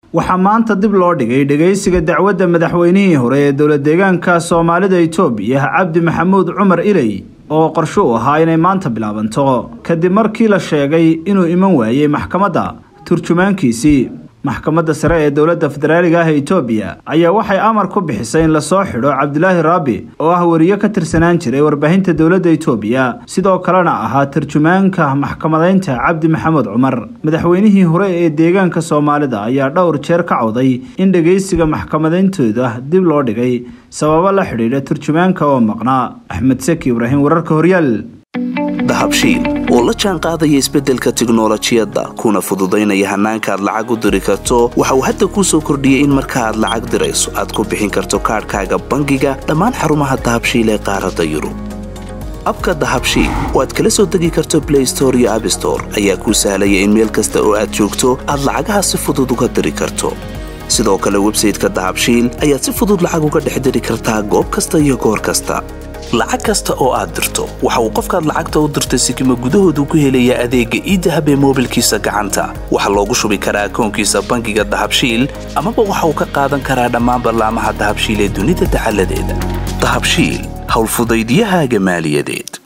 waxaa maanta dib loo dhigay dhegaysiga dacwadda madaxweynihii hore ee dowlad deegaanka soomaalida itoobiya cabdi maxamuud cumar iley oo qorsho u ahaa inay maanta bilaabanto kadib markii la sheegay inuu iman waayey maxkamadda turjumaankiisii maxkamadda sare ee dowladda federaaliga ah ee itoobiya ayaa waxay amar ku bixisay in lasoo xidho cabdilaahi raabi oo ah weriye ka tirsanaan jiray warbaahinta dowladda itoobiya sidoo kalena ahaa tarjumaanka maxkamadaynta cabdi maxamuud cumar madaxweynihii hore ee deegaanka soomaalida ayaa dhowr jeer ka cawday in dhegaysiga maxkamadayntooda dib loo dhigay sababo la xidhiidha turjumaanka oo maqnaa axmed seki ibraahim wararka horyaal dahabshiil oo la jaan qaadaya isbeddelka tiknolojiyadda kuna fududaynaya hannaanka aad lacag u diri karto waxa uu hadda kuu soo kordhiyey in marka aad lacag dirayso aad ku bixin karto kaadhkaaga bangiga dhammaan xarumaha dahabshiil ee qaaradda yurub abka dahabshiil oo aad kala soo degi karto blay store iyo abstore ayaa kuu sahlaya in meel kasta oo aad joogto aad lacagaha si fudud uga diri karto sidoo kale websayteka dahabshiil ayaad si fudud lacag uga dhex diri kartaa goob kasta iyo goor kasta lacag kasta oo aad dirto waxa uu qofkaad lacagta u dirtay sikima gudahoodu ku helayaa adeegga iidahab ee moobilkiisa gacanta waxaa loogu shubi karaa akoonkiisa bangiga dahabshiil amaba waxa uu ka qaadan karaa dhammaan ballaamaha dahabshiil ee dunida dacaladeeda dahabshiil howlfudaydyahaaga maaliyadeed